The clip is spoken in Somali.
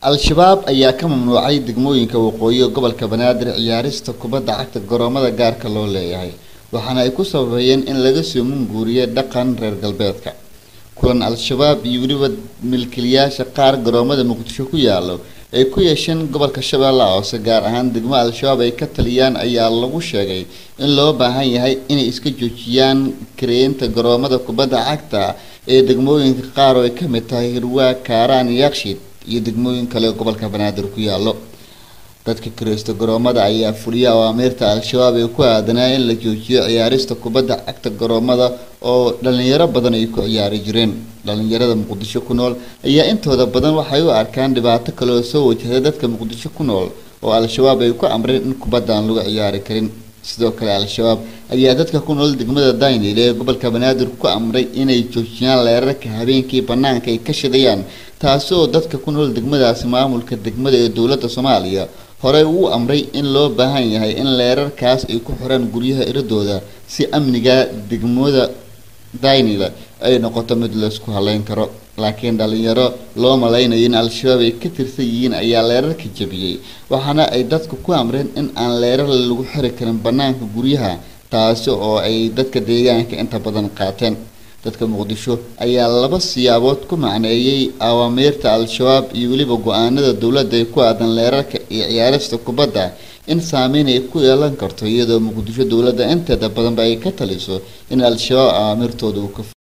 al-shabaab ayaa ka mamnuucay degmooyinka waqooyi gobolka banaadir ciyaarista kubadda cagta garoomada gaarka loo leeyahay waxaana ay ku sababeeyeen in laga soo munguuriyo dhaqan reer galbeedka kulan al-shabaab iyo weliba milkiilayaasha qaar garoomada muqdisho ku yaalo ay ku yeesheen gobolka shabeellaha hoose gaar ahaan degmo al-shabaab ay ka taliyaan ayaa lagu sheegay in loo baahan yahay inay iska joojiyaan kareynta garoomada kubadda cagta ee degmooyinka qaar oo ay ka mid tahay hirwaa kaaraan yakshiid iyo degmooyin kale gobolka banaadir ku yaalo dadka kireysta garoomada ayaa fuliya awaamiirta al-shabaab ee ku aadanaa in la joojiyo ciyaarista kubadda cagta garoomada oo dhalinyaro badan ay ku ciyaari jireen dhalinyarada muqdisho ku nool ayaa intooda badan waxay u arkaan dhibaato kale oo soo wajahday dadka muqdisho ku nool oo al-shabaab ay ku amreen in kubadda aan lagu ciyaari karin sidoo kale al-shabaab ayaa dadka ku nool degmada daynil ee gobolka banaadir ku amray inay joojiyaan leerarka habeenkii banaanka ay ka shidayaan taasi oo dadka ku nool degmadaasi maamulka degmada ee dowladda soomaaliya horey uu amray in loo baahan yahay in leerarkaas ay ku xiraan guryaha iradooda si amniga degmada daynil ay noqoto mid laysku haleyn karo laakiin dhalinyaro loo malaynayo in al-shabaab ay ka tirsan yihiin ayaa leerarka jabiyey waxaana ay dadka ku amreen in aan leerar lagu xiri karin banaanka guryaha taasi oo ay dadka deegaanka inta badan qaateen dadka muqdisho ayaa laba siyaabood ku macneeyey awaamiirta al-shabaab iyo weliba go-aanada dowladda ee ku aadan leerarka iyo ciyaarista kubadda in saameyn ay ku yeelan karto iyadoo muqdisho dowladda inteeda badanba ay ka taliso in al-shabaab awaamirtooda uu ka